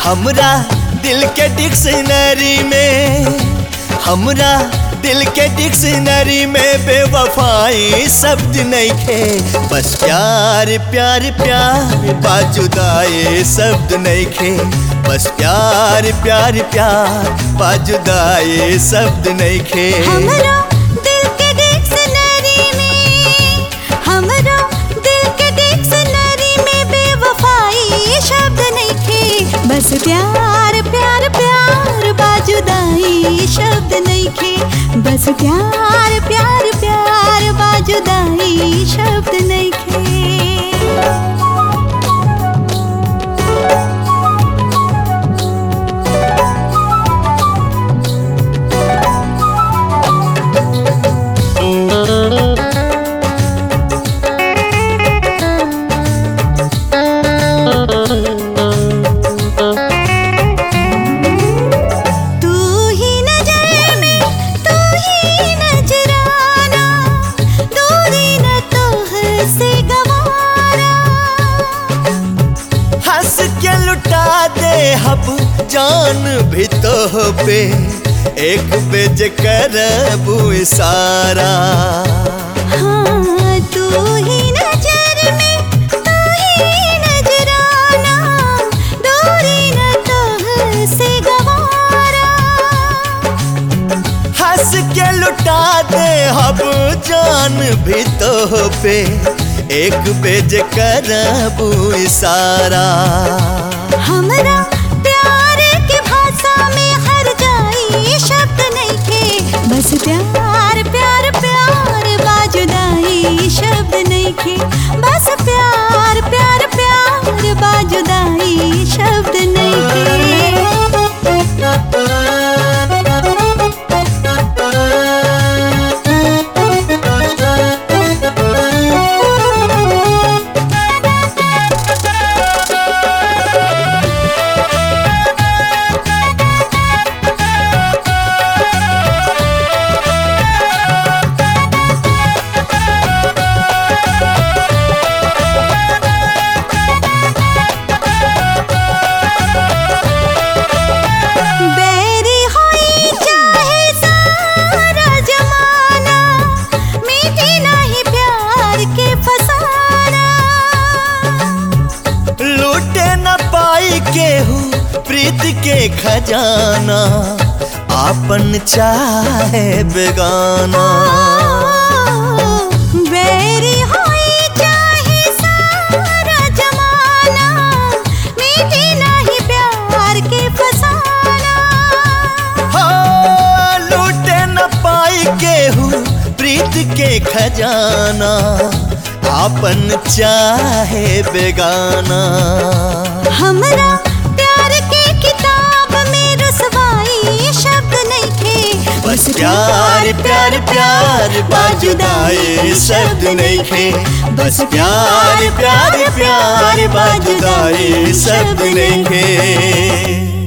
हमरा दिल के डिक्शनरी में हमरा दिल के डिक्शनरी में बेवफाई शब्द नहीं खे बस प्यार प्यार प्यार बाजुदाए शब्द नहीं खे बस प्यार प्यार प्यार बाजुदाए शब्द नहीं खे हमरा दिल के डिक्शनरी में हमरा दिल के डिक्शनरी में बेवफाई शब्द नहीं थे बस प्यार प्यार प्यार बाजुदाई शब्द नहीं थे बस प्यार प्यार प्यार बाजुदाई शब्द नहीं थे तू ही नजर में तू ही नजराना दूरी न तो से गवारा हंस के लुटा दे हब जान भी तो पे एक बेज करबू इशारा हाँ तू ही नजर में तू ही नजराना दूरी न तो से गवारा हंस के लुटा दे हब जान भी तो पे एक बेज करबू इशारा हमरा प्यार के भाषा में हर जाई शब्द नहीं थे बस प्यार प्यार प्यार बाजुदाई शब्द नहीं थे बस प्यार प्यार प्यार बाजुदाई शब्द नहीं थे बैरी होई चाहे सारा जमाना मीठी नहीं प्यार के फसाना लूटे न पाई केहू प्रीत के खजाना आपन चाहे बेगाना बैरी होई चाहे सारा जमाना मीठी नहीं प्यार के फसाना हाँ, लूटे न पाई केहू प्रीत के खजाना आपन चाहे बेगाना हमरा प्यार के किताब में रसवाई शब्द नहीं थे बस प्यार प्यार प्यार बाजुदाए शब्द नहीं खे बस प्यार प्यार प्यार बाजुदाए शब्द नहीं खे